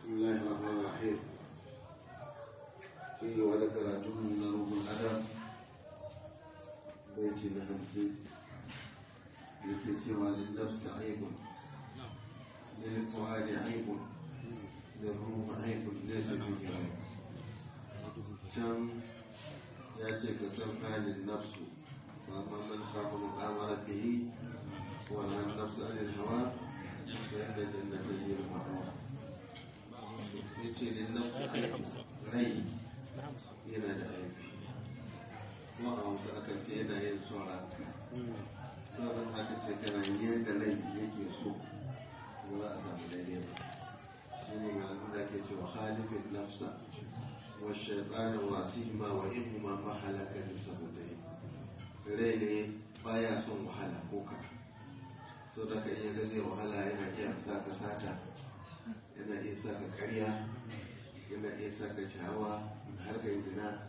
بسم الله الرحمن الرحيم في وذكرتم من روح الأدب بيت الهمسي yake cewa linnafsi aibun lilfuadi aibun lirruhu aibun laysa fihi aib can ya ce ka san halin nafsu wa amma man khafa maqama rabbih wa nahan nafsa anil hawa fa inna jannata hiya al-ma'wa yace linnafsi aibun rai yana da aibi kuma a wasu akan ce yana yin son ranka sabon aka ce kana yadda rai yake so kuma za a samu daidai ba shi ne malamin da ke cewa halifin nafsa wa shaitanin wasihima wa ihuma ma halaka nufsa mutai rai ne baya son wahala ko ka so da ka iya gaze wahala yana iya sa ka sata yana iya sa ka karya yana iya sa ka shawa har ka yi zina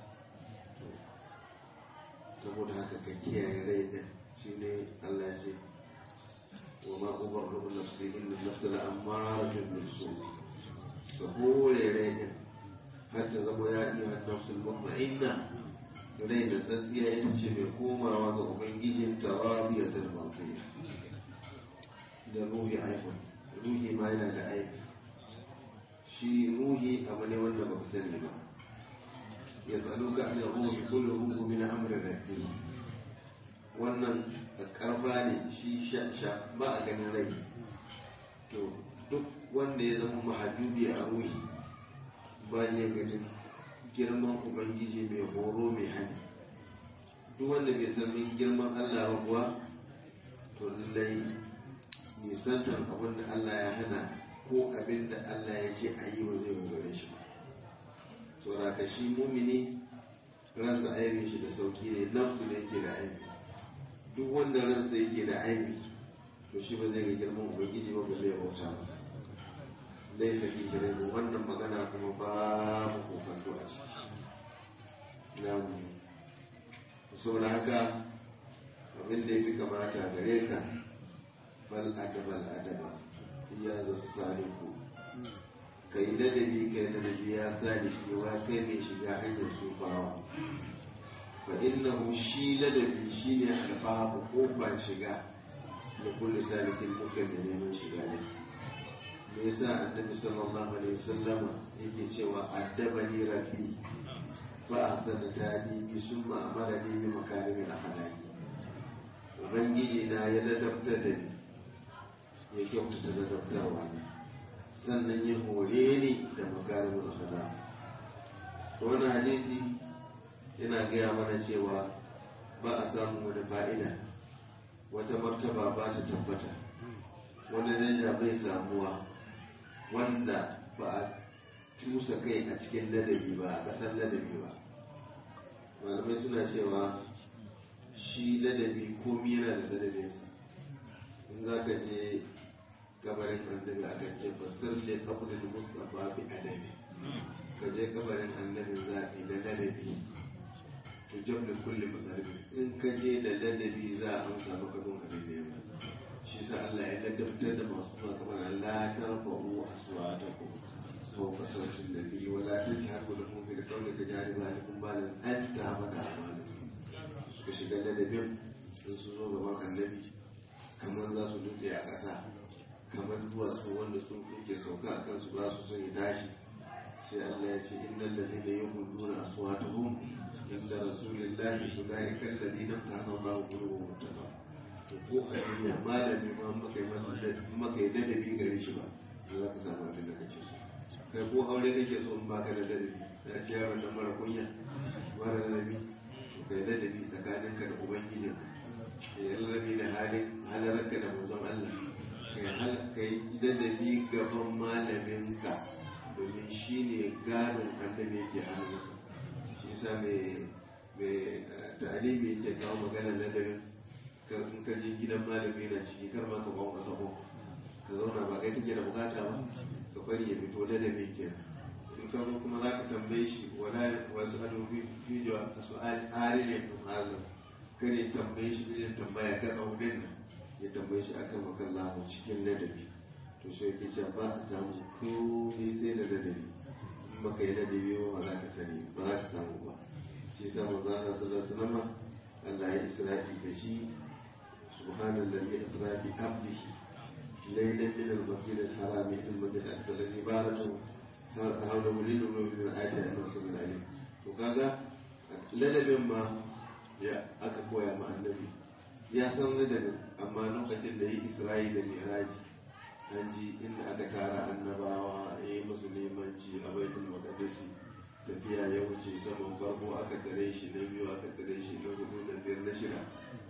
saboda haka ka kiyaye rai din shine Allah ce wa ma ubarru nafsi inna nafsa la amaratun bisu ka hore rai din har ta zama ya iya nafsul mutma'inna rai da tsatsiya ita ce mai komawa ga ubangijin tarabiya da marfiya da ruhi aifun ruhi ma yana da aibi shi ruhi abu ne wanda ba ku sani ba ya tsalo ka an ruhi kullu ruhu min amri rabbi wannan karfa ne shi sha ba a ganin rai to duk wanda ya zama mahajubi a ruhi ba ya ganin girman ubangiji mai horo mai hanyar duk wanda bai san girman allah ba kuwa to lallai nisantar abin da allah ya hana ko abin da allah ya ce a yi ba zai gare shi ba to raka shi mumini ransa aibin shi da sauki ne nafsu da yake da aibi duk wanda ransa yake da aibi to shi ba zai ga girman ubangiji ba balle ya bauta masa dai saki kire mu wannan magana kuma babu kokanto a ciki na mu saboda haka abin da ya fi kamata gare ka bal adaba al adaba ya zasaliku kai ladabi kai ladabi ya sadiki wa kai mai shiga hanyar sufawa fa innahu shi ladabi shine albabu kofar shiga da kullu salikin mukan da neman shiga ne me yasa annabi sallallahu alaihi wasallama yake cewa addabani rabbi fa ahsana tadibi summa amarani bi makarimin akhlaqi ubangiji na ya ladabta da ni ya kyautata ladabtarwa sannan ya hore ni da makarimin akhlaqi wannan hadisi yana gaya mana cewa ba a samun wani fa'ida wata martaba ba ta tabbata wani danja bai samuwa wanda ba a cusa kai a cikin ladabi ba a ƙasar ladabi ba malamai suna cewa shi ladabi komi yana da ladabinsa in za ka je gabarin annabi a kan ce fasir le kabulin mustapha bi adabi ka je gabarin annabi zaɓi da ladabi to jam da kulle matsarbi in ka je da ladabi za a amsa maka don abin da ya ba shi sa Allah ya ladabtar da masu zuwa kamar la tarfa'u aswatakum fawqa sawti an-nabi wa la tajharu lahu bil qawli ka jari balikum balan an ta'amada amalukum suka shiga ladabin sun su zo gaban annabi kamar za su dutse a ƙasa kamar duwatsu wanda sun kuke sauka a kansu ba su son ya tashi sai Allah ya ce innal ladina yaquluna aswatuhum inda rasulillahi ulaika alladhina amtahana Allahu qulubuhum muttaqa to ko a duniya malami ma maka yi maka yi ladabi gare shi ba za ka samu abin da kake so kai ko aure kake so in baka da ladabi da ce yaron nan mara kunya mara ladabi to kai ladabi tsakaninka da ubangijin kai ladabi da halin halararka da manzon Allah kai kai ladabi gaban malaminka domin shi ne gadon annabi yake hannunsa shi sa mai ta'alimi yake kawo magana ladabin in ka je gidan malami na ciki kar ma ka bawa kasa ko ka zauna ba kai take da bukata ba ka bari ya fito ladabi kenan in ka zo kuma za ka tambaye shi wala wasu ado fi jawa a su'ali arile ko halam kare tambaye shi irin tambaya ka tsaunin nan ya tambaye shi akan makan lahu cikin ladabi to shi yake cewa ba ka samu komai sai da ladabi in baka yi ladabi ba ba za ka sani ba za ka samu ba shi sa manzo Allah sallallahu alaihi wasallam Allah ya isra'i da shi subhanallazi asra bi abdihi laylan min al-masjid al-haram ila al-masjid al-aqsa alladhi barakatu hawlahu lil-ulumi min ayati an-nasr alayhi to kaga ladabin ma ya aka koya ma annabi ya san ladabin amma lokacin da yi isra'i da mi'raji an ji inda aka tara annabawa ya yi musu limanci a baitul maqdisi tafiya ya wuce saman farko aka tare shi na biyu aka tare shi na hudu na biyar na shida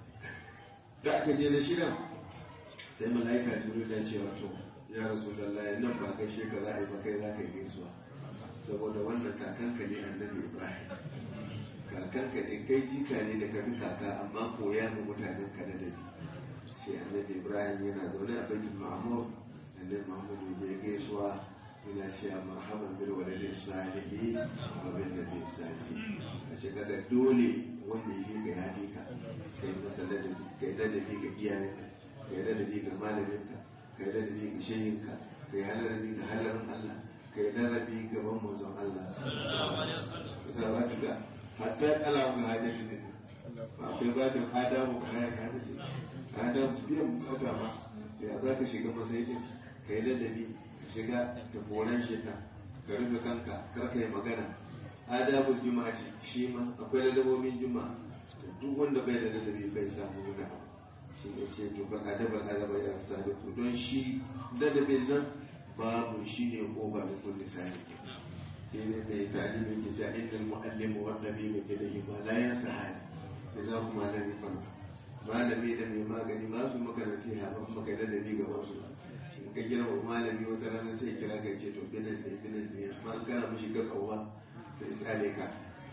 da aka je na shida sai mala'ika jibril ya ce wato ya rasu lallai nan ba kai shi ka za a yi ba kai za ka yi gaisuwa saboda wannan kakanka ne annabi ibrahim kakanka ne kai jika ne da ka bi kaka amma koya ma mutanen ka da dabi sai annabi ibrahim yana zaune a baitul ma'mur annabi muhammad ya gaisuwa yana cewa marhaban bil waladi salihi wa bil nabi salihi a ce kasa dole wanda yake ga yafi ka kai masa ladabi kai ladabi ga iyayenka kai ladabi ga malaminka kai ladabi ga shehinka kai ladabi ga halarin Allah kai ladabi gaban manzon Allah kusa za ka ga hatta kalamun hajjati ne ba akwai babin adamu kayan hajjati adamu biyan bukata ma ya za ka shiga masaikin ka yi ladabi ka shiga da foran shita ka rufe kanka kar ka yi magana adabul juma'a ce shi ma akwai ladabobin juma'a duk wanda bai da ladabi bai samu wani abu shi ne ce to ban adabal adaba ya sadiku don shi ladabin nan babu shi ne koba da kulli sadiki sai ne mai talibin ke cewa innal muallimu wa nabiyu ke da ba la yansa hali da za ku malami ban malami da mai magani ba su maka nasiha ba kuma kai ladabi ga wasu in ka gina wa malami wata rana sai kira ka ce to binan ne binan ne amma an kana mishi ga tsawa sai kale ka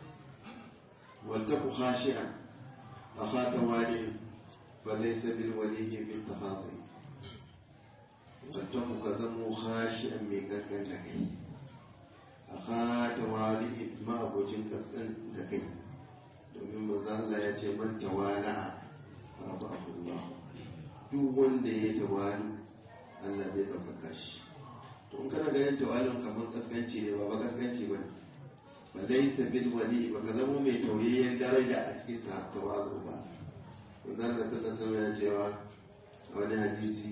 waltaku khashi'an akhata wali falaysa bil waliyi bil tahadhi waltaku ka zamo khashi'an mai kankan da kai akhata wali ma abocin kaskan da kai domin manzo Allah ya ce man tawala rafahu Allah duk wanda ya tawalu Allah zai ɗaukaka shi to in kana ganin tawalin kamar kaskanci ne ba ba kaskanci ba ne ba laisa bil wali ba ka zama mai tauyayyen daraja a cikin tawazu ba wannan da sallallahu alaihi ya cewa a wani hadisi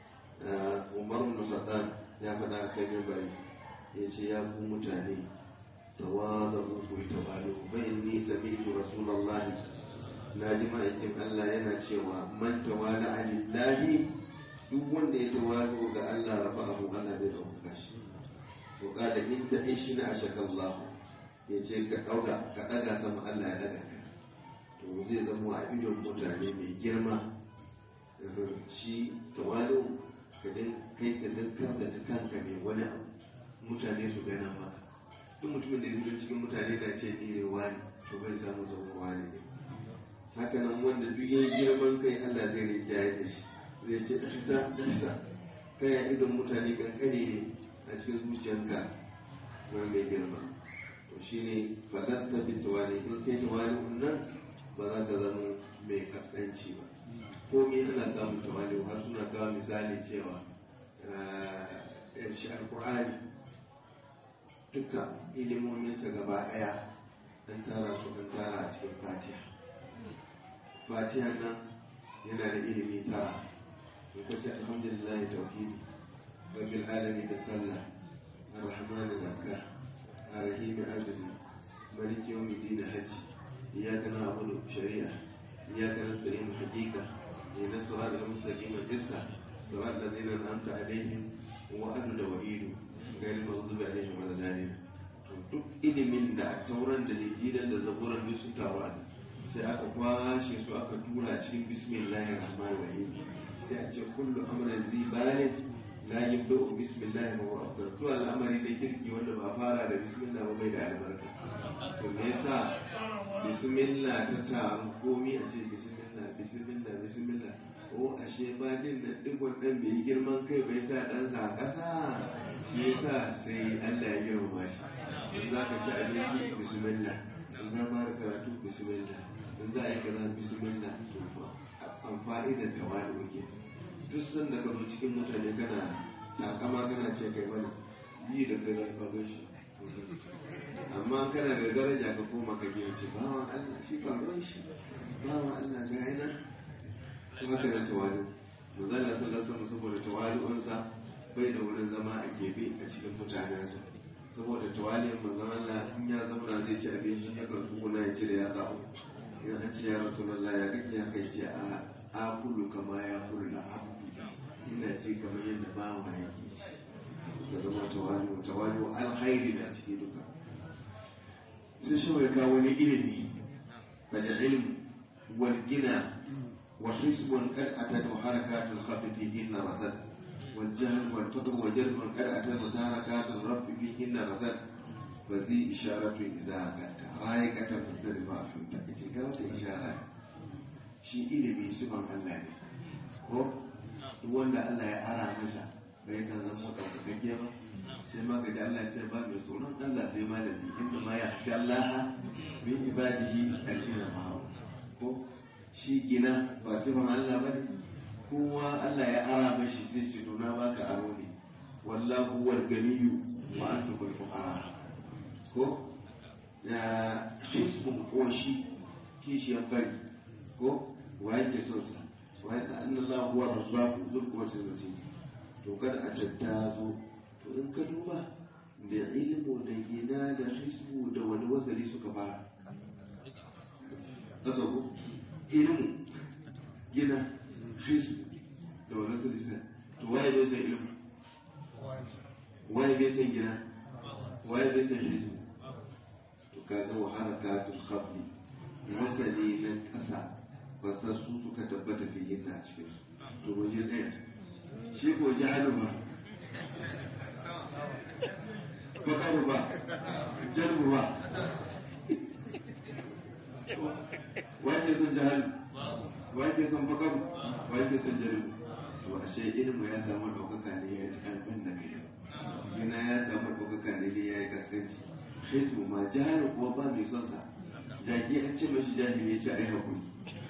Umar ibn Khattab ya faɗa a kan bari ya ce ya ku mutane tawazu ku tawalu fa inni sami'tu rasulullahi na ji ma'aikin Allah yana cewa man tawala alillahi duk wanda ya tawalo ga Allah rafa abu Allah zai ɗaukaka shi to kada in ta ishi na ashaka Allah ya ce ka ɗauka ka ɗaga sama Allah ya ɗaga ka to zai zama a idon mutane mai girma shi tawalo ka din kai ka dankar da ta kanka mai wani abu mutane su gana maka duk mutumin da ya cikin mutane na ce ni ne wani to bai samu zama wani ne haka nan wanda duk yayi girman kai Allah zai rinjaye da shi zai ce ɗansa ɗansa kai a idon mutane kankane ne a cikin zuciyanka wani mai girma to shi ne falasta bi tawali in kai tawali nan ba za ka zama mai kaskanci ba komai ana samun tawali har suna kawo misali cewa shi alkur'ani duka ilimominsa gaba ɗaya an tara su an tara a cikin fatiha fatiha nan yana da ilimi tara in ka ce alhamdulillah tauhidi rabbil alamin da sallah arrahman zakka arrahim azumi maliki yawmi din hajji iyyaka na'budu shari'a iyyaka nasta'in haqiqa ihdinas siratal mustaqim qissa siratal ladzina an'amta alaihim wa adu da wa'idu ghayril maghdubi alaihim waladdallin to duk ilimin da tauran da lijidan da zaburan duk su taru a sai aka kwashe su aka tura cikin bismillahir rahmanir rahim sai a ce kullu amrin zi balin la yabda'u bismillah wa huwa afdal to al'amari da kirki wanda ba fara da bismillah ba bai da albarka to me yasa bismillah ta taru komi a ce bismillah bismillah bismillah ko ashe ba din nan digon dan bai yi girman kai bai sa dan sa kasa shi yasa sai Allah ya girma shi in za ka ci abinci bismillah in za fara karatu bismillah in za a yi kaza bismillah to an fa'idar tawadu ke duk sanda ka zo cikin mutane kana takama kana ce kai mana yi da kai na kagon shi amma kana da daraja ka koma ka gina ce bawan Allah shi faruwan shi bawan Allah ga yana haka da tawali manzala sallallahu alaihi saboda tawali'unsa bai da wurin zama a gefe a cikin mutanensa saboda tawali'un manzon Allah in ya zauna zai ci abinci ya kan tsuguna ya cire ya tsawo in an ce ya rasulullah ya kake ya kai ce a akulu kama ya kulu da abdu ina ci kamar yadda bawa yake ci da zama tawali'u tawali'u alkhairi na ciki duka sai shi mai kawo wani ilimi da ilm wal gina وحسب قد أتت حركات الخف فيهن رسد والجهل والفقر وجلب قد أتت متاركات الرب فيهن رسد وذي إشارة إذا أتت رايقة مضطربة في التأتي كانت إشارة شيء إلمي سبحان الله ko wanda Allah ya ara masa bai kan zama ɗaukakakke ba sai ma ga Allah ya ce ba mai tsoron Allah sai malami inda ma ya fi Allah min ibadihi al-ilma ko shi gina ba sifan Allah ba ne kowa Allah ya ara mashi sai ce to na baka aro ne wallahu wal ganiyyu wa antum al fuqara ko ya hisbun koshi kishi ya bari ko wa yake so sa wa yake anna Allah huwa razzaq dhul quwwati matin to kada a tattazo to in ka duba da ilmu da gina da hisbu da wani wasali suka fara kasa ko ilmu gina hisbu da wani wasali suka to waye bai san ilmu waye bai san gina waye bai san hisbu to kaga wa harakatul khabli wasali na kasa ba sa su suka tabbata fi yin a cikin su to waje ɗaya shi ko jahalu ba bakaru ba jalbu ba wani son jahalu wani son bakaru wani son jalbu to ashe ilmu ya samu ɗaukaka ne ya yi kankan da kai gina ya samu ɗaukaka ne ya yi kaskanci hisbu ma jahalu kuwa ba mai son sa jaki an ce mashi jahili ya ce ai hakuri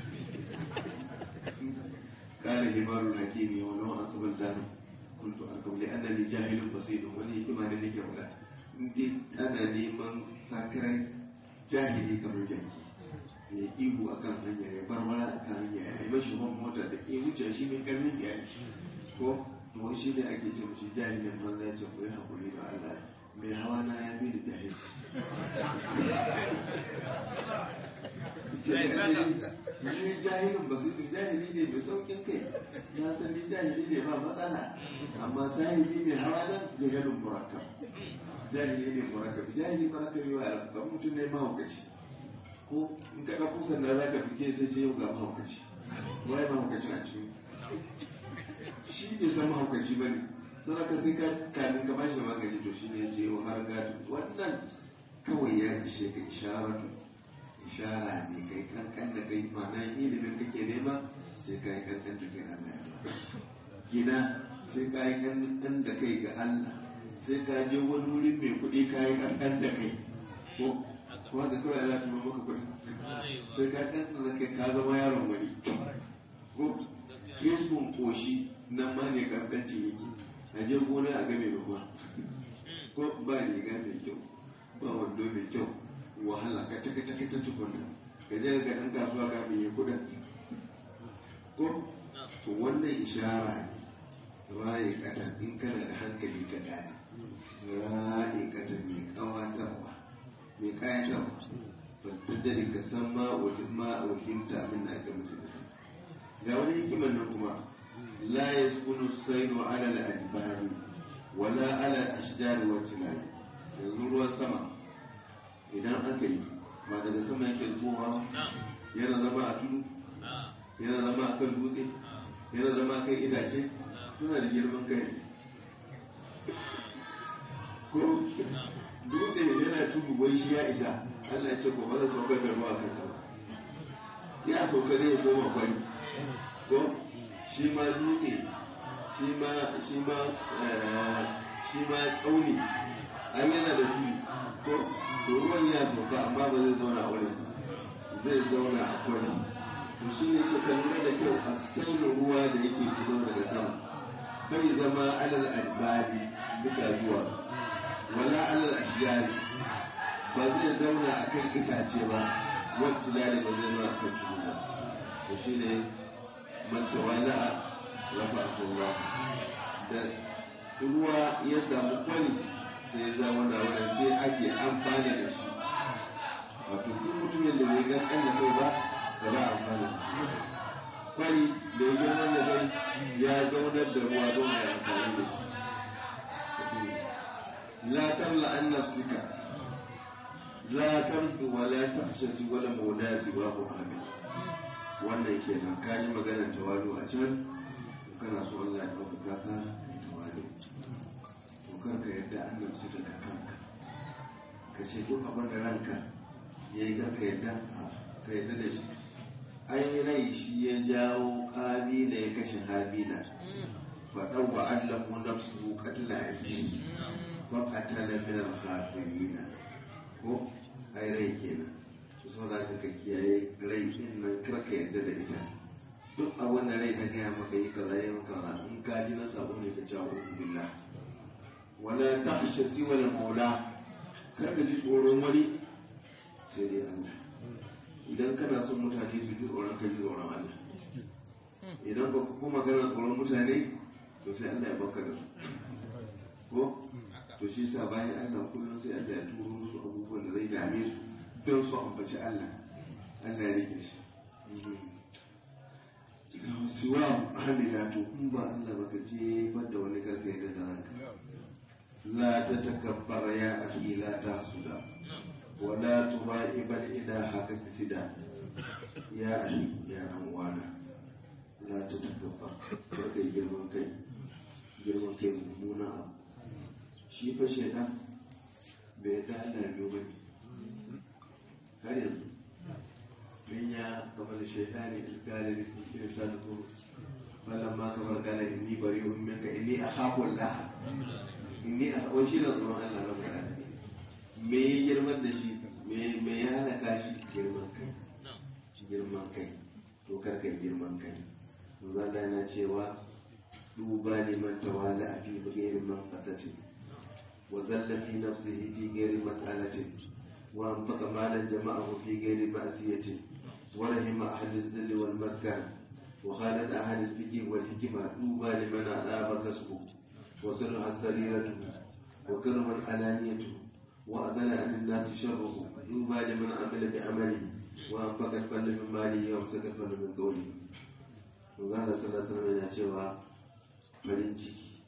قال همار الحكيم ولو أنصب الدهر كنت أركب لأنني جاهل بسيط ولي كما لك ولا ndi ana neman sakarai jahili kamar jaki ya ihu a kan hanya ya bar wala a kan hanya ya yi mashi hon mota da ke wuce shi mai karnin iyali ko to shi ne ake ce mashi jahilin banza ce ko ya haƙuri da Allah mai hawa na ya fi da jahil ni jahilin ba su jahili ne mai saukin kai ya san ni jahili ne ba matsala amma sahibi mai hawa nan jahilin murakkab jahili ne murakkab jahili murakkab yi wa alaƙa mutum ne mahaukaci ko in ka ɗauko sannan za ka duke sai ce yau ga mahaukaci waye mahaukaci a cikin shi bai san mahaukaci ba ne sadaka sai ka kamin ka bashi magani to shi ne ya ce yau har gado wannan kawai ya ishe ka isharatu ishara ne kai kankan da kai ma'ana ilimin kake nema sai ka yi kankan da kai Allah ya ba gina sai ka yi kankan da kai ga Allah sai ka je wani wurin mai kuɗi ka yi kankan da kai ko kuma da kawai Allah ta maka kuɗi sai ka kankan da kai ka zama yaron wani ko krisbun koshi nan ma ne kankanci yake a je gona a game ruwa ko ba riga mai kyau ba wando mai kyau wahala ka ta kace kace tukunna ka je ga dan kasuwa ka mai kudin ko to wannan ishara ne raye kata in kana da hankali ka gane raye kata mai kawatarwa mai kayatarwa fattadari ka san ma wajen ma wahimta abin da aka mutu ga wani hikimar nan kuma la yaskunu saidu ala al-adbari wala ala al-ashjar wa tilal yanzu ruwan sama idan aka yi ba daga sama yake zuwa yana zama a tudu yana zama a kan dutse yana zama a kan itace suna da girman kai ko dutse yana tudu wai shi ya isa Allah ya ce ko ba zai saukar da ruwa kan ba ya sauka ne ya koma kwari ko shi ma dutse shi ma shi ma shi ma tsauni an yana da tudu ko to ruwan ya sauka amma ba zai zauna a wurin zai zauna a kwarin to shi ne ce kan lura da kyau a sauyin ruwa da yake fito daga sama bai zama alal albadi bisa zuwa wala alal ashjari ba zai zauna a kan itace ba wacce lare ba zai zauna a kan tudu ba to shi ne man tawala'a rafa Allah da ruwa ya samu kwani sai ya zama na wurin sai ake amfani da shi wato duk mutumin da bai gan kan da kai ba ba za a amfani da shi kwari da ya girma da kai ya zaunar da ruwa don a amfani da shi la tamla an nafsika la tamdu wa la tahshati wa la mawlati wa hu amin wannan kenan ka ji maganar tawadu a can kana so Allah ya ɗaukaka ka tawadu to kar ka yadda an nafsika da kanka ka ce duk abin da ranka ya yi kar ka yadda ka yadda da shi ai rai shi ya jawo kabila ya kashe habila faɗan wa allahu nafsuhu qatla akhihi fa qatala min al-khasirin ko ai rai kenan to saboda haka ka kiyaye rai din nan kar ka yadda da ita duk abin da rai ta gaya maka yi kaza yi kaza in ka ji na sabo ne ka jawo billah wala tahsha siwa al-maula kar ka ji tsoron wani sai dai Allah idan kana son mutane su ji tsoron ka ji tsoron Allah idan ba kuma kana tsoron mutane to sai Allah ya baka da su ko to shi sa bayan Allah kullum sai Allah ya turo musu abubuwan da zai dame su don su ambaci Allah Allah ya rike shi siwa hamila to in ba Allah baka je da wani karfe da ranka la ta takabbar ya akhi la tahsuda ولا ترائب الإله كسدا يا أخي يا أموانا لا تتكبر كي جرمان كي جرمان كي ممونا أب shi fa shaidan bai ta Allah biyu ba har yanzu min ya kamar shaidani ilkali da ke sa da kuma falon ma kamar gane inni bari un minka inni a haƙon laha inni a haƙon shi na tsoron Allah na mutane me ya girman da shi me ya halaka shi girman kai girman kai to karkar girman kai zalla yana cewa duba liman tawala a fi gairi man kasatin wa zalla fi nafsihi fi gairi mas'alatin wa anfaqa malan jama'ahu fi gairi ma'siyatin wa rahima ahli zilli wal maskan wa khalad ahli al-fiqh wal hikma duba liman adaba kasbu wa sulha sariratuhu wa karman alaniyatuhu وأذن عن الناس شره يوبى لمن عمل بعمله وأنفق الفن من ماله وأمسك الفن من قوله وقال صلى الله عليه وسلم yana cewa farin ciki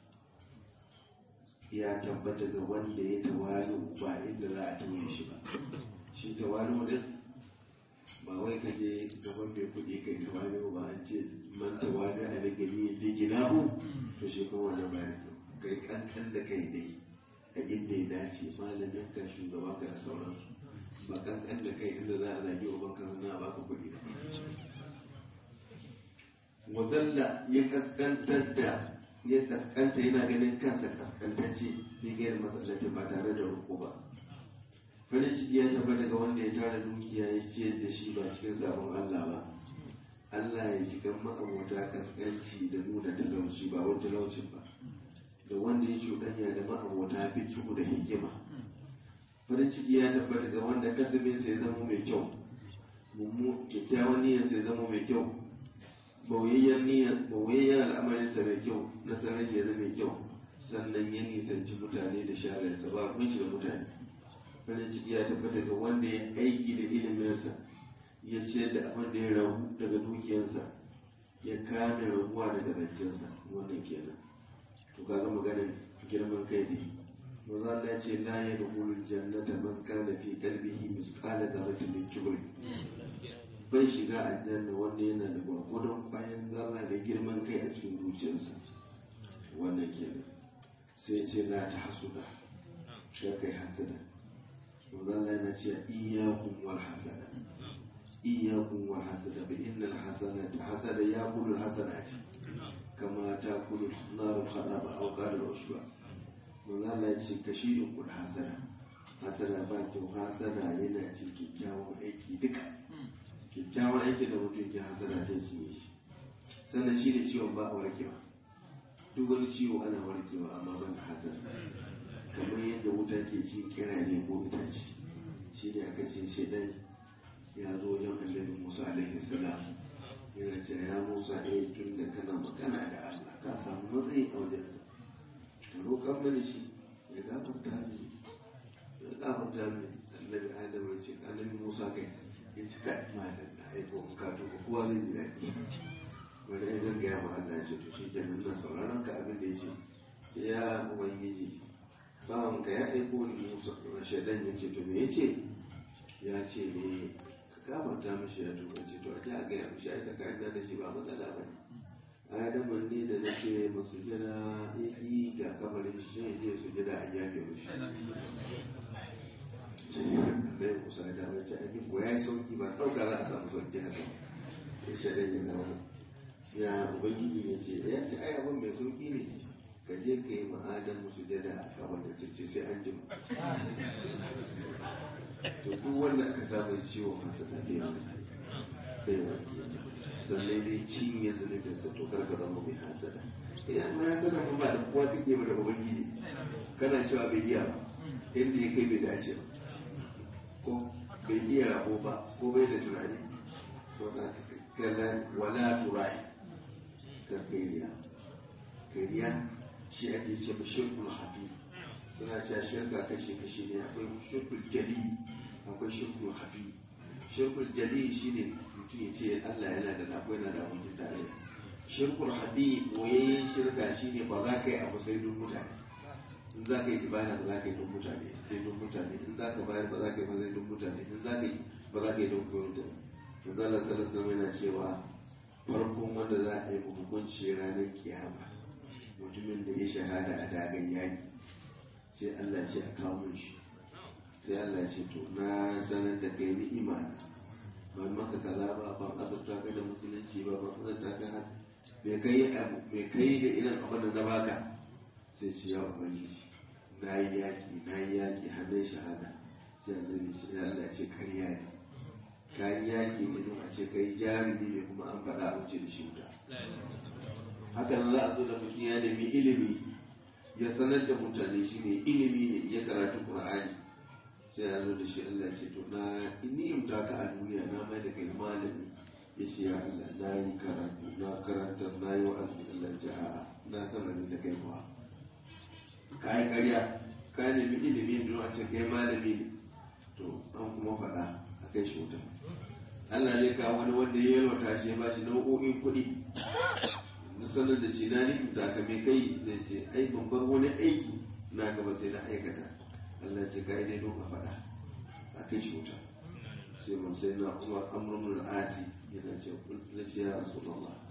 ya tabbata ga wanda ya tawalu ba inda za a tauye shi ba shi tawalu din ba wai ka je gaban mai kuɗi kai tawalu ba an ce man tawalu a da gani da ginahu to shi kuma wannan ba da kai kankan da kai dai a inda ya dace malamin ka shugaba ka da sauransu ba kankan da kai inda za a zagi uban ka na baka kuɗi wadalla ya kaskantar da ya kaskanta yana ganin kansa kaskantacce ya gayar masallaci ba tare da roƙo ba farin ciki ya taba daga wanda ya tara dukiya ya ciyar da shi ba cikin sabon Allah ba Allah ya ji kan ma'abota kaskanci da nuna talauci ba wani talaucin ba da wanda ya cuɗanya da ma'abota fikihu da hikima farin ciki ya tabbata ga wanda kasabin sai zama mai kyau mummu kyakkyawan niyyar sai zama mai kyau bauyayyen niyyar bauyayyen al'amarinsa mai kyau nasarar ya zama mai kyau sannan ya nisanci mutane da shagarsa ba kun shi da mutane farin ciki ya tabbata ga wanda ya aiki da iliminsa ya ce da abin da ya rahu daga dukiyarsa ya kame rahuwa daga zancensa wannan kenan to kaga maganin girman kai ne manzo Allah ya ce la yadkhulul jannata man kana fi qalbihi misqala dharratin min kibr bai shiga aljanna wanda yana da gwargwadon bayan zarra da girman kai a cikin zuciyarsa wannan kenan sai ce la ta hasuda kar kai hasada manzo Allah yana cewa iyyakum wal hasada iyyakum wal hasada fa innal hasanata hasada yaqulu al hasanati kama takulu narul khadaba aw qala al ushba manzo Allah ya ce kashirin kul hasada hasada ba kyau hasada yana ce kyakkyawan aiki duka kyakkyawan aiki da mutum ke hasada ta shi ne shi sannan shi ne ciwon ba a warkewa duk wani ciwo ana warkewa amma ban da hasad kamar yadda wuta ke cin kira ne ko itace shi ne aka ce shaidan ya zo wajen annabi musa alaihi salam yana ce ya musa ɗaya tun da kana magana da allah ka samu matsayi a wajensa ka roƙar mani shi ya gafarta mini ya gafarta mini annabi adam ya ce annabi musa kai ya ci ka malam na aiko in ka tuka kowa zai ji daɗi wani ya zanga ya ma allah ya ce to shi kenan na sauraron ka abin da ya ce sai ya ubangiji bawan ka ya aiko ni musa shaidan ya ce to me ya ce ya ce ne ka gafarta mishi ya tuka ce to a ji a gaya mishi ai tsakanin da shi ba matsala ba ne adaman ne da na ce masu jira yi ga kabarin shi shi ne su jira a yafe mishi mai musa da wace abin ko ya yi sauki ba ɗauka za a samu sauki haka ya shaɗan ya dawo ya ubangiji ya ce ya ce ai abin mai sauki ne ka je ka yi ma'adan musu jada a kabarin su ce sai an jima to duk wanda aka samu ciwon masa da bai wani bai wani sannan dai cinye zunubin sa to karka zama mai hasada idan ma ya sana ba da kowa take ba da ubangiji kana cewa bai iya ba inda ya kai bai dace ba ko bai iya rabo ba ko bai da tunani so da kala wala turai kar kai riya kai riya shi ake ce ba shirkul hafi suna cewa shirka kashe kashe ne akwai shirkul jali akwai shirkul hafi shirkul jali shine mutum ya ce Allah yana da akwai yana da abokin tarayya shirkul habi boyayyen shirka shine ba za ka yi abu sai don mutane in za ka yi ibada ba za ka yi don mutane sai don mutane in za ka bayar ba za ka yi ba sai don mutane in za ka yi ba za ka yi don koyar da to zalla sallallahu yana cewa farkon wanda za a yi hukunci ranar kiyama mutumin da ya shahada a dagan yaki sai Allah ce a kawo shi sai Allah ce to na sanar da kai ni'ima na ban maka kaza ba ban azurta ka da musulunci ba ban azurta ka haka me kai abu me kai da irin abin da na baka sai shi ya ubangiji na yi yaƙi na yi yaƙi hannun shahada sai annabi shi ya Allah ce karya ne ka yi yaƙi ne don a ce kai jarumi ne kuma an faɗa a wuce da shi wuta hakan za a zo da mutum ya nemi ilimi ya sanar da mutane shi ne ilimi ne ya karatu qur'ani sai ya zo da shi Allah ce to na ni'imta ka a duniya na mai da kai malami ya ce ya Allah na yi karatu na karantar na yi wa'azi Allah ce a'a na san abin da kai kuwa ka yi karya ka nemi ilimi don a ce kai malami ne to an kuma faɗa a kai shi wuta Allah ne ka wani wanda ya yalwata shi ya ba shi nau'o'in kuɗi na sanar da shi na ni'imta ka mai kai zai ce ai babban wani aiki na gaba sai na aikata Allah ce ka yi dai don ka faɗa a kai shi wuta sai mun sai na umar amrun asi yana ce na ce ya rasu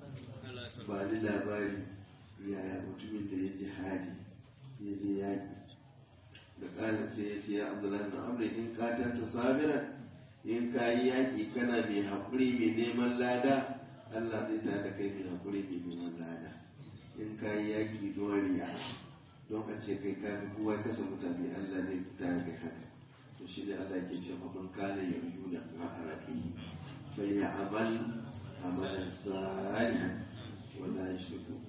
ba ni labari yaya mutumin da ya jihadi ya je yaƙi da ƙalin sai ya ce ya abdullahi na amri in ka ta sabiran in ka yi yaƙi kana mai haƙuri mai neman lada Allah zai ta da kai mai haƙuri mai neman lada in ka yi yaƙi don riya don a ce kai ka kowa kasa mutane Allah zai ta da kai haka to shi ne Allah ke ce man kana yarju da ma'arafi fa ya amal amalan salihan wala yushriku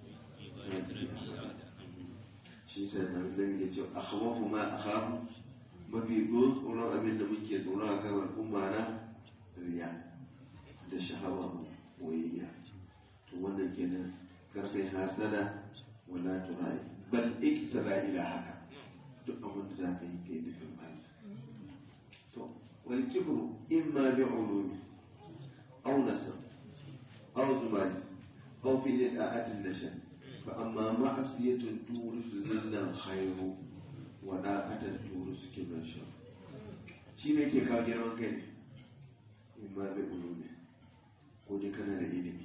shi sai nan nan ya ce akhwafu ma akhafu mafi tsoron abin da muke tsoro a kan al'umma na riya da shahawa wayayya to wannan kenan karfin hasada wala turai bal iksara ila haka duk abin da za ka yi kai nufin Allah to wal kibru imma bi ulumi aw nasab aw zumani aw fi da'atin nashan fa amma ma'asiyatun turisu zillan khairu wa da'atan turisu kibran shar shi ne ke kawo girman kai ne imma bi ulumi ko dai kana da ilimi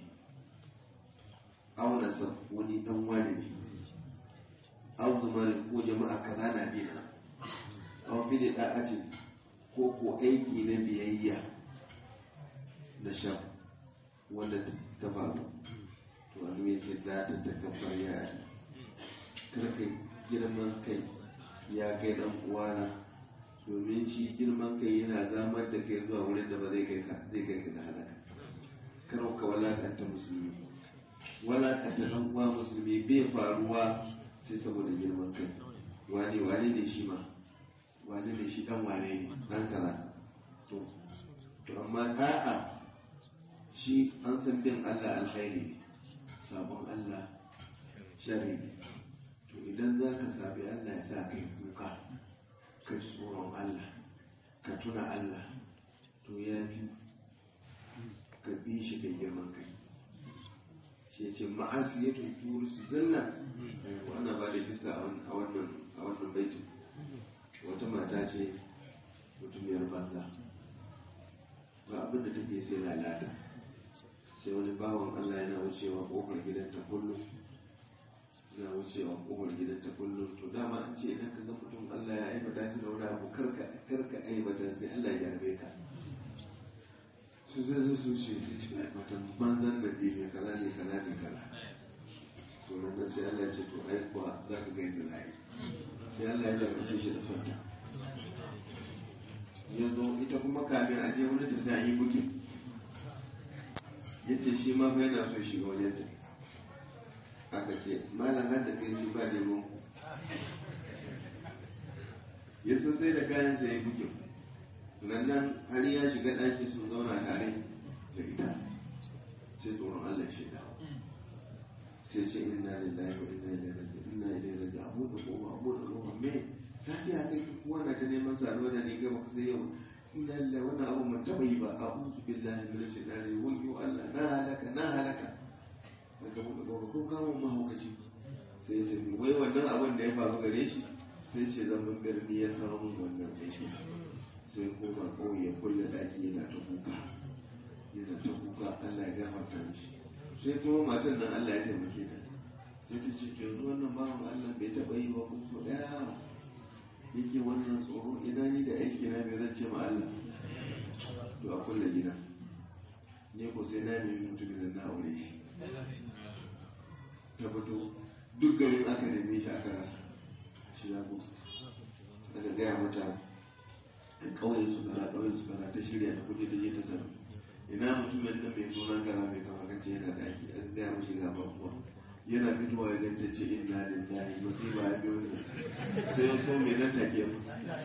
aw nasab wani dan wani ne aw zumani ko jama'a kaza na dina aw fi da'atin ko ko aiki na biyayya na sha wanda ta faru to wani yake za ta takabbar yari karka girman kai ya kai dan uwana domin shi girman kai yana zamar da kai zuwa wurin da ba zai kai ka zai kai ka da halaka kar ka walakanta musulmi wala ka ta dan uwa musulmi bai faruwa sai saboda girman kai wani wani ne shi ma wani ne shi dan wane ne dan kaza to to amma da'a shi an san bin Allah alkhairi ne sabon Allah shari ne to idan za ka sabi Allah ya sa kai kuka ka ji tsoron Allah ka tuna Allah to ya fi ka bi shi da girman kai shi ce ma'asi ya tunturu su zalla wannan ba da bisa a wannan a wannan baitin wata mata ce mutumiyar banza ba abin da take sai lalata sai wani bawan Allah yana wucewa kofar gidanta kullum yana wucewa kofar gidanta kullum to dama an ce idan ka ga mutum Allah ya aibata shi da wani abu karka karka aibata sai Allah ya yarbe ka su zai zai su ce ta ce matan banzan da ne kaza ne kaza ne kaza to nan sai Allah ya ce to ai kuwa za ka ga yadda za yi sai Allah ya jarumce shi da fanta ya zo ita kuma kamin a je wani ta sai an yi bukin ya ce shi ma fa yana so shiga wajen ta aka ce malam har da kai shi ba neman ku ya san sai da kayan sa ya bukin nan har ya shiga ɗaki sun zauna tare da ita sai tsoron Allah shi dawo sai ce inna lillahi wa inna ilaihi raji'un inna ilaihi raji'un abu da goma abu da goma me lafiya kai kuwa na ta neman saduwa da ni ga baka sai yau inna lillahi wannan abu mun taba yi ba a'udhu billahi minash shaitani rajim wa Allah na halaka na halaka daga mu da ko kawo mahaukaci sai ya ce wai wannan abin da ya faru gare shi sai ce zaman birni ya kawo mun wannan aiki sai koma kauye kulle daki yana ta kuka yana ta kuka Allah ya gafarta mishi sai kuma matan nan Allah ya taimake ta sai ta ce yanzu wannan bawan Allah bai taɓa yi ba ko so ɗaya yake wannan tsoro ina ni da aiki na mai zan ce ma Allah to a kulle gida ne ko sai na nemi mutumin da na aure shi ta fito duk garin aka neme shi aka rasa shi ya ko aka gaya mata a ƙauyen su kara ƙauyen su kara ta shirya ta kuje ta je ta sanar ina mutumin nan mai sunan kara mai kama kace yana da ake aka gaya mashi ga babuwa yana fitowa ya ganta ce inna lillahi musiba ya biyo ni sai ya so me nan take mu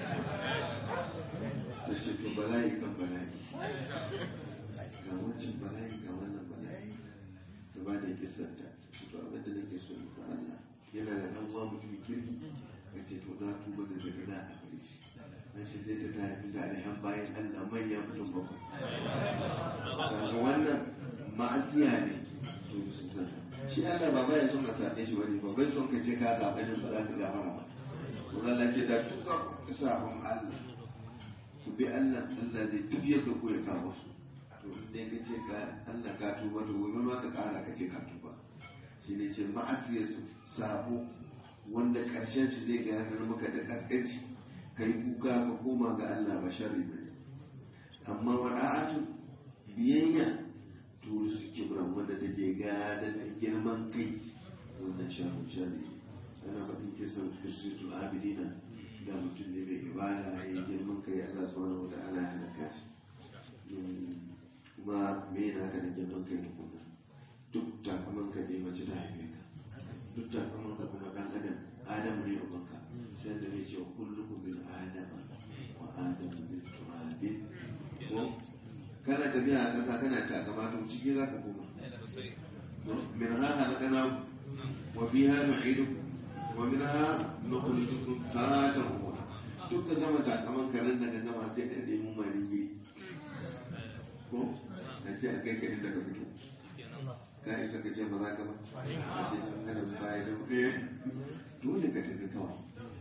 ta ce to bala'i kan bala'i ga wancan bala'i ga wannan bala'i da ba da kisan ta to abin da nake so ga Allah yana da dan uwa mutum kirki ka ce to na tuba da daga na a gare shi an shi sai ta ta haifi salihan bayan Allah manya mutum bakwai daga wannan ma'asiya ne to sun san shi Allah ba bai son ka sabe shi wani ba bai son ka ce ka sabe ne ba za ka gafara ba to Allah ce da tuka ku sabon Allah ku bi Allah Allah zai tafiyar da ku ya kawo su to dai ka ce ka Allah ka tuba to gobe ma ka kara ka ce ka tuba shi ne ce ma'asiyar su sabo wanda karshen shi zai gayar maka da kaskanci kai kuka ka koma ga Allah ba sharri ba amma wada'atu biyayya to su kibran wanda take gadar da girman kai wannan shafin shari ana faɗin kisan kirsitul abidina da mutum ne mai ibada ya yi girman kai Allah subhanahu wa ta'ala ya halaka shi kuma me yana haka da girman kai tukuna duk takaman ka ne mace ta haife ka duk takaman ka kuma dan adam adam ne ubanka sai da ne ce kullukum min adama wa adamu min turabin ko kana tafiya a ƙasa kana takama to ciki za ka koma min ha halakana wa fiha nu'idukum wa min ha nukhrijukum taratan ukhra duk ka gama takaman ka nan daga gama sai ka nemi mali guri ko a ce a kai ka inda ka fito ka isa ka ce ba za ka ba a ce can kana baya da ɗaya dole ka tafi kawai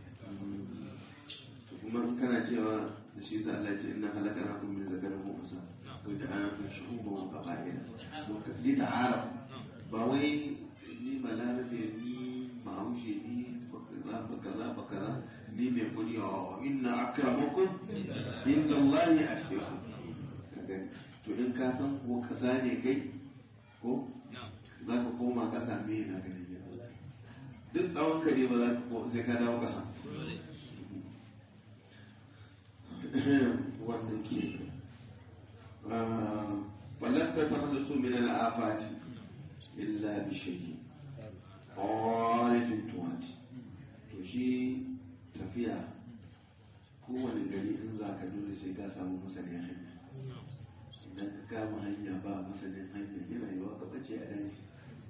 kuma in kana cewa da shi sa Allah ce inna halakana kun min zakarin wa unsa ko da ayatun shuhuba wa qaba'ila li ta'araf ba wai ni malarabe ni bahaushe ni bakara bakara bakara ni mai kudi a inna akramakum inda Allah ya ashkeku to in ka san ko kasa ne kai ko za ka koma kasa me na ganin duk tsawon ka ne ba za ka ko sai ka dawo kasa wannan ke wallan ta fara da su min al'afati illa bi shay'in ƙwarifin tuwati to shi tafiya kowane gari in za ka dole sai ka samu masanin hanya idan ka kama hanya ba masanin hanya yana yiwa ka bace a daji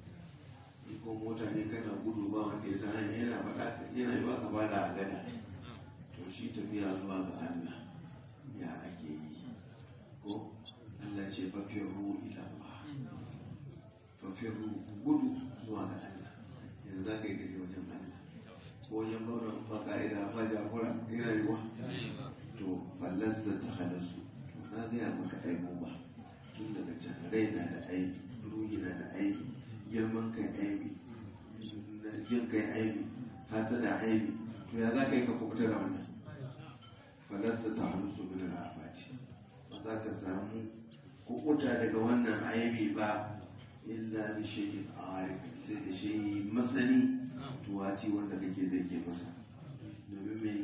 ko mota ne kana gudu ba wanda ya san hanya yana faɗa yana yiwa ka bada a gada to shi tafiya zuwa ga Allah ya ake yi ko Allah ce fafiyarru ila Allah fafiyarru gudu zuwa ga Allah yanzu za ka yi kaje wajen Allah ko wajen bauna ba ka'ida ba jagora yana yiwa to fallansa ta halasu to na gaya maka aiko ba tun daga can rai na da aibi ruhi na da aibi girman kai aibi jin kai aibi hasada aibi to ya za ka yi ka kubuta da wannan falasta ta halusu min al'afati ba za ka samu kubuta daga wannan aibi ba illa bi shay'in arif sai da shi masani tuwaci wanda kake zai ke masa domin mai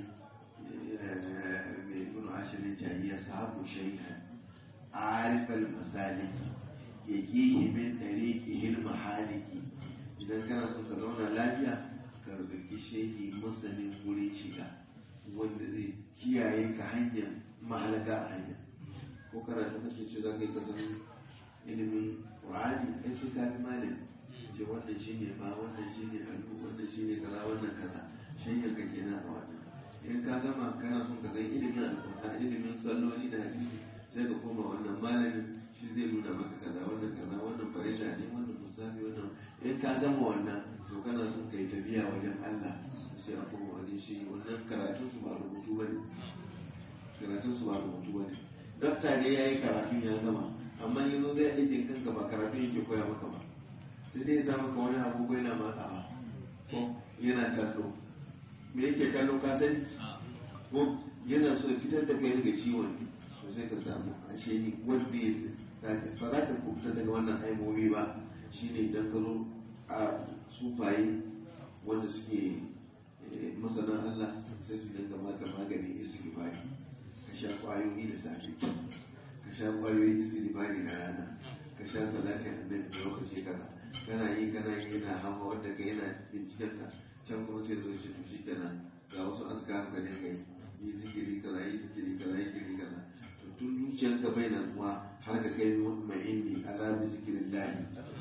mai ibn ashirin jahiya sahabu shay'an arif al-masalik yaqihi min tariqihi al-mahaliki idan kana son ka zauna lafiya ka rubuki shehi masanin wurin shiga wanda zai kiyaye ka hanyar mahalaka a hanya ko karatu kake ce za ka yi kasan ilimin ƙur'ani kai sai ka fi malami ce wannan shi ne ba wannan shi ne hannu wannan shi ne kaza wannan kaza shanyar ka kenan a wannan in ka gama kana son ka san ilimin alƙur'ani ilimin salloli da hadisi sai ka koma wannan malamin shi zai nuna maka kaza wannan kaza wannan farilla ne wannan musafi wannan in ka gama wannan to kana son ka yi tafiya wajen Allah sai a koma wani shi wannan karatun su ba rubutu bane karatun su ba rubutu bane dokta ne yayi karatun ya gama amma yanzu zai aikin kanka ba karatun yake koya maka ba sai dai ya maka wani agogo yana matsawa ko yana kallo me yake kallo ka sani ko yana so ya fitar da kai daga ciwon to sai ka samu ashe ni wanda ya ba za ka kubuta daga wannan aibobi ba shine idan ka zo a sufaye wanda suke masana Allah sai su dinga maka maganin istighfari ka sha kwayoyi da safe ka sha kwayoyi istighfari da rana ka sha salatin annabi da lokaci kaza kana yi kana yi yana hawa wanda ka yana binciken ka can kuma sai zo shi to shi kenan ga wasu askar ka ne kai yi zikiri kaza yi zikiri kaza yi zikiri kaza to tun zuciyarka bai nan kuwa har ka kai mai inni ala bi zikirin lahi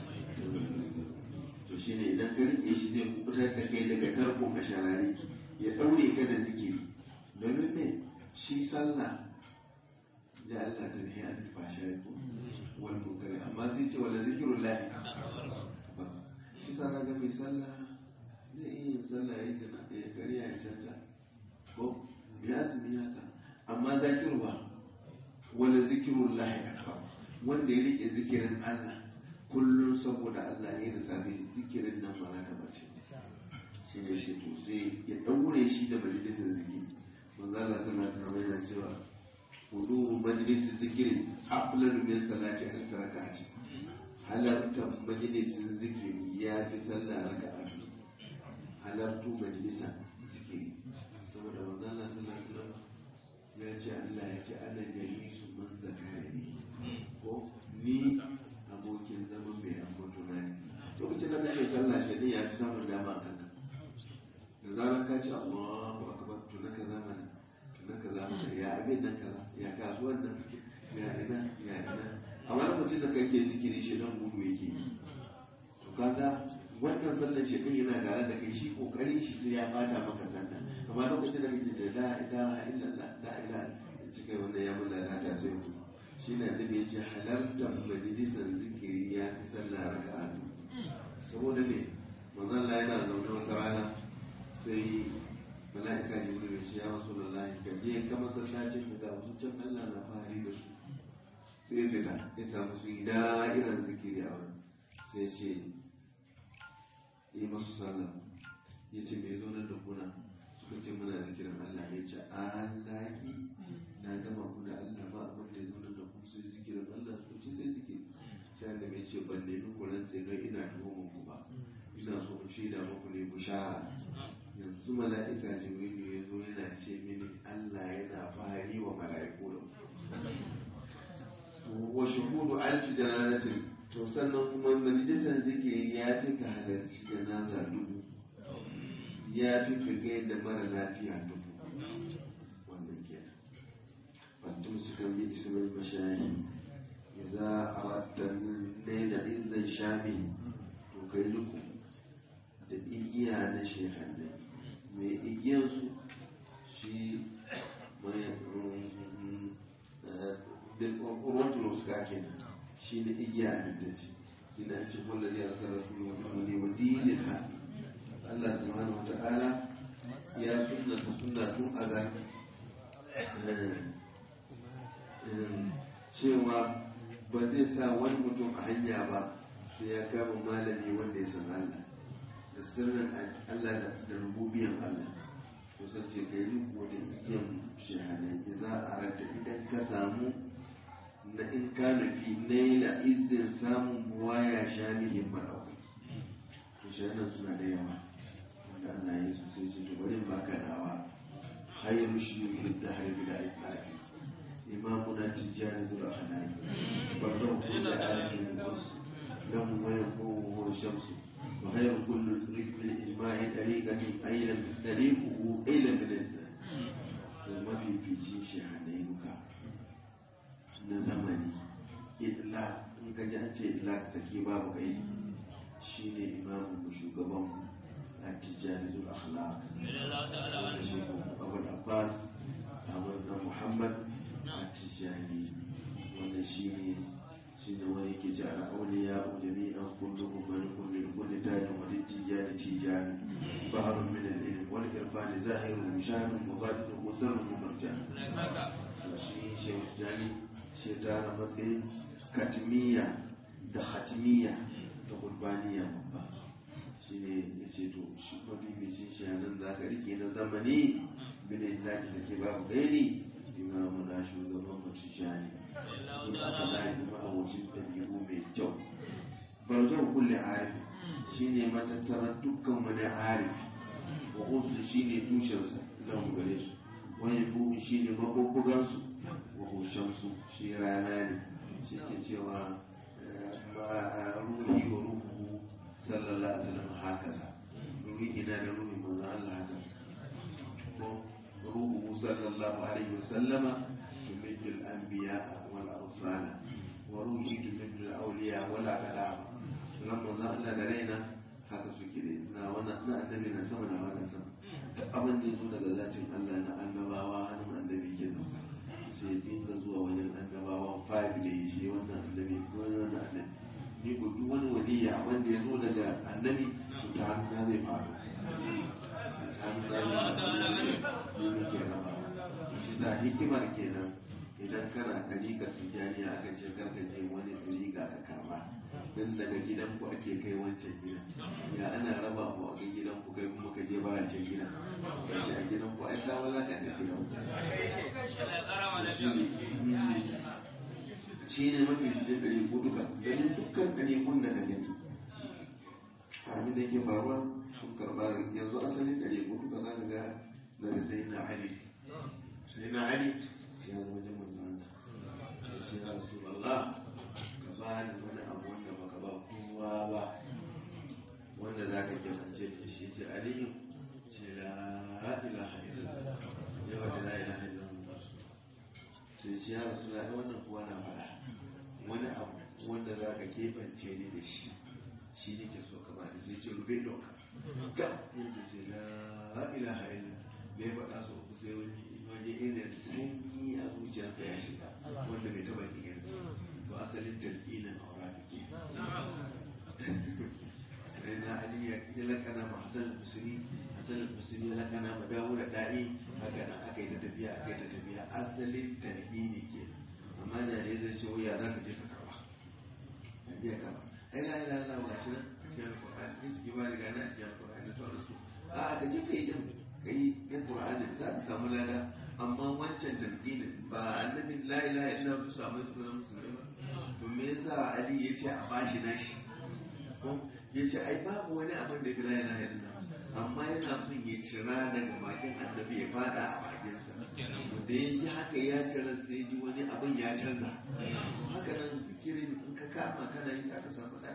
to shine idan ka rike shi zai kubutar da kai daga tarko masharari ya daure ka da zikiri domin me shi sallah da Allah ta ne an fasha ko wal munkari amma sai ce wala zikirun lahi shi sa ga mai sallah zai iya yin sallah ya gana ya kariya ya caca ko ya tumi haka amma zakirwa wala zikirun lahi akbar wanda ya rike zikirin Allah kullum saboda Allah ne da safe zikirin nan ba ta bace shi ne shi to sai ya daure shi da majalisar zikiri manzo Allah sallallahu alaihi wasallam yana cewa huduru majalisar zikiri aflalu min salati alf rak'ati halarta majalisar zikiri ya fi sallah raka'a biyu halartu majalisar zikiri saboda manzo Allah sallallahu alaihi wasallam ya ce Allah ya ce ana jalisu man zakari ko ni abokin zaman mai ambato na ne lokacin da kake sallah shi ne ya fi samun dama a kanka da zarar ka ce Allahu akbar to naka zamana to naka zamana ya abin nan kaza ya kasuwan nan ya ina ya ina amma lokacin da kake zikiri shi nan gudu yake to kaga wannan sallar shi yana tare da kai shi kokarin shi sai ya fata maka sallah amma lokacin da kake da la ilaha illallah la ilaha cikin wannan ya mun lalata sai ku shi na da ya ce halartar majalisar zikiri ya fi sallah raka'a saboda ne manzon Allah yana zaune wata rana sai mala'ika ne wani shi ya rasu da lahi ka je ka masallacin ka ga zuciyar Allah na fari da su sai ya fita ya samu su yi da'irar zikiri a wurin sai ce yi masu sallah ya ce mai zo nan da kuna suka ce muna zikirin Allah ya ce Allahi na gama ku da Allah ba abin da ya zo nan da ku sai zikirin Allah suka ce sai zikiri sai da mai ce ban nemi kuran sai don ina tuhumar ku ba ina so in shaida muku ne bushara yanzu mala'ika jibrilu ya zo yana ce mini Allah yana fari wa mala'iku da wa shuhudu alfi jananatin to sannan kuma majalisar zikiri ya fi ka halarci janaza dubu ya fi ka gaida mara lafiya dubu wannan kenan fantum su kan bi ismail mashayi idza aradta layla idzan shami to kai duku da igiya na shehannai mai igiyansu shi mai ruwan suka kenan shi ne igiya a mintaci shi ne an ce wanda zai rasa rasulu wata wani wa dinin haƙi Allah subhanahu wa ta'ala ya sunnata sunna tun a ga cewa ba zai sa wani mutum a hanya ba sai ya kama malami wanda ya san Allah da sirrin Allah da rububiyan Allah kusan ce ka yi riko da igiyan shahanai za a ranta idan ka samu na in ka nufi naila izin samun buwaya sha mihin maɗaukai to shahanan suna da yawa wanda Allah ya su sai ce to bari ba ka dawa hayar shi yi da harbi da aikaki imamuna tijjani zuwa hanani barzan kuma da alamin wasu lahu wayan kowa shamsu وغير كل طريق بالإجماع طريقة أين طريقه أين من الزمان وما في في شيء شهدينك نزمني إطلاق in ka ji an ce ilak saki babu kai shine imamu mu shugaban at-tijani zul akhlaq wanda shi abu abbas ahmad na muhammad at-tijani wanda shine shine wani yake ji ala auliya jami'an kulluhum malikun lil kulli tajin wa littijani tijani baharun min al-ilm wal irfan zahirun mushahidun mubadin musarrun mumarjan shi shehu jani shi tara matsayin katmiya da hatmiya da gurbaniya babba shine ya ce to shi mabibicin shi nan za ka rike na zamani binin zaki da ke babu gaini imamu na shugaban mutum shani in aka zai kuma abocin ɗabi'u mai kyau barzan kulle arifi shine matattarar dukkan wani arifi wa usu shine tushensa don gare su wani buhu shine maɓuɓɓugansu wa hushensu shi rana ne shi ke cewa ba ruhi wa ruhu sallallahu alaihi wasallam haka za ruhi ina da ruhi manzo Allah haka ko ruhu sallallahu alaihi wasallama yumiddu al-anbiya wal arsala wa ruhi yumiddu al-awliya wal aqdam lamma manzo Allah da raina haka suke da na wannan na annabi na sama da wannan sama duk abin da yazo daga zatin Allah na annabawa hannun annabi ke zauka sai dinga zuwa wajen annabawan five da ya shi wannan annabi ko wannan annabi ni ko duk wani waliya wanda ya zo daga annabi to ta hannuna zai faru hannuna zai faru ne ke raba shi sa hikimar kenan idan kana ɗariƙar tijjaniya aka ce karka je wani ɗariƙa ka kama dan daga gidan ku ake kai wancan gidan ya ana raba ku a ga gidan ku kai kuma ka je baracin gidan ka ce a gidan ku ai ka wala ka da gidan shi ne mafi cikin ɗari ko duka ganin dukkan ɗari kun da gani abin da ke faruwa sun karɓa da yanzu asalin ɗari ko duka za ka ga daga sai na ali sai na ali ya zama wajen manzan shi ya rasu Allah ka ba ni wani abu wanda baka ba kowa ba wanda za ka kebance da shi ce aliyu ce la ilaha illallah yawa da la ilaha illallah sai ce ya rasu da wannan kuwa na fara wani abu wanda za ka keɓance ni da shi shi ne ke so ka ba ni sai ce rufe doka ga yadda ce la ilaha illallah bai faɗa so ku sai wani wani irin sanyi a zuciyarsa ya shiga wanda bai taɓa kiyansa to asalin dalilin aura da ke sai na ali ya lakana ma hasan al-husni hasan al-husni ya lakana ma dawo da da'i haka nan aka yi ta tafiya aka yi ta tafiya asalin dalili ke amma jare zai ce wuya za ka je ka karba ya je ka karba ai la ilaha illallah wa shi nan cikin alqur'ani in cikin bari gana a cikin alqur'ani sauransu a ka je ka yi din ka yi yan qur'ani za ka samu lada amma wancan dalilin ba annabin la ilaha illallah su samu su zama musulmai ba to me yasa ali ya ce a bashi nashi ko ya ce ai babu wani abin da bila yana yana amma yana son ya cira daga bakin annabi ya fada a bakinsa da ya ji haka ya cira sai ji wani abin ya canza haka nan zikirin in ka kama kana yi ka samu lada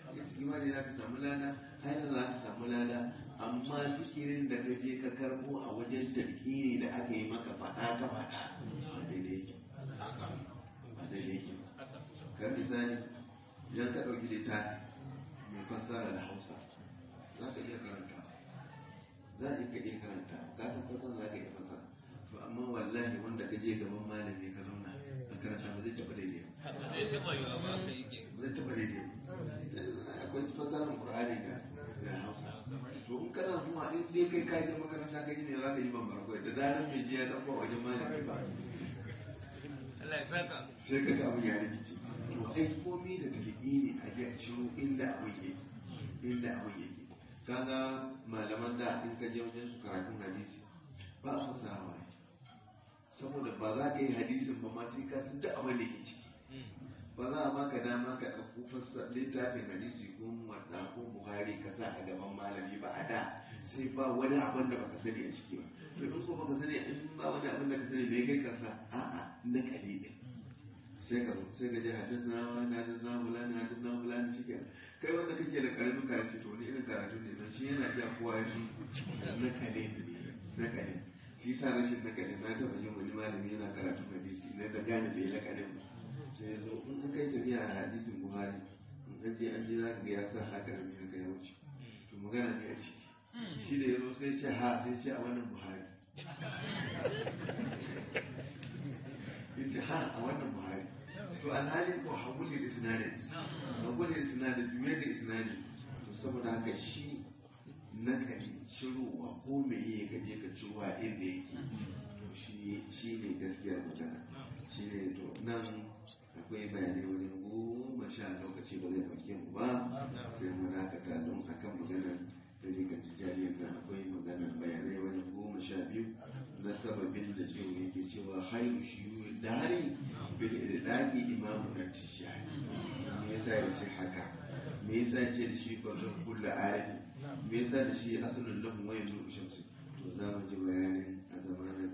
istighfari za ka samu lada haila za ka samu lada amma zikirin da ka je ka karbo a wajen tarkini da aka yi maka faɗa ka faɗa ba daidai yake ba daidai yake kan misali idan ka ɗauki littafi mai fassara da hausa za ka iya karanta za a iya iya karanta ka san fassara za ka iya fassara to amma wallahi wanda ka je gaban malami ka zauna a karanta ba zai taɓa daidai zai taɓa yiwa ba ka yake ba zai taɓa daidai akwai fassarar qur'ani da da hausa to in kana zuwa in dai kai ka je makaranta ka ji ne za ka yi bambara kawai da daren mai je ya ɗauko a wajen malami ba Allah ya saka sai ka ga abin ya rikice to ai komai da taliki ne a ji a ciro inda abin yake inda abin yake kaga malaman da in ka je wajen su karatun hadisi ba a fassarawa ne saboda ba za ka yi hadisin ba ma sai ka san duk abin da ke ciki ba za a baka dama ka ɗauko fassa littafin hadisi ko wadda ko buhari ka sa a gaban malami ba a da sai ba wani abin da baka sani a ciki ba to in ko baka sani in ba wani abin da ka sani me kai kansa a'a na kalilin sai ka zo sai ka je hadisna wani hadisna fulani hadisna fulani shi kenan kai wanda kake da karamin karatu to wani irin karatu ne don shi yana iya kowa shi na kale ne na kale shi sa rashin na kale na taɓa jin wani malami yana karatu hadisi na da gane da ya na kale ba sai ya zo in an kai tafiya a hadisin buhari in an je an je za ka ga ya sa haka da mai haka ya wuce to magana ne a ciki shi da ya zo sai ce ha sai ce a wannan buhari ya ce ha a wannan buhari to alhali ko hagulli da sinadin hagulli da sinadin juye da sinadin to saboda haka shi na kari cirowa ko me ya gaje ka ciro a inda yake to shi shi ne gaskiyar magana shi ne to nan akwai bayanai wajen goma sha lokaci ba zai dauke mu ba sai mu dakata don akan maganar da ne kan tijariyar nan akwai maganar bayanai wajen goma sha biyu na sababin da cewa yake cewa haihu shi yi dari bil idaki imamu na tijani me yasa ya ce haka me yasa ce da shi bazan kulla arifi me yasa da shi asalin lahu wayan nuru shamsi to za mu ji bayanin a zamanin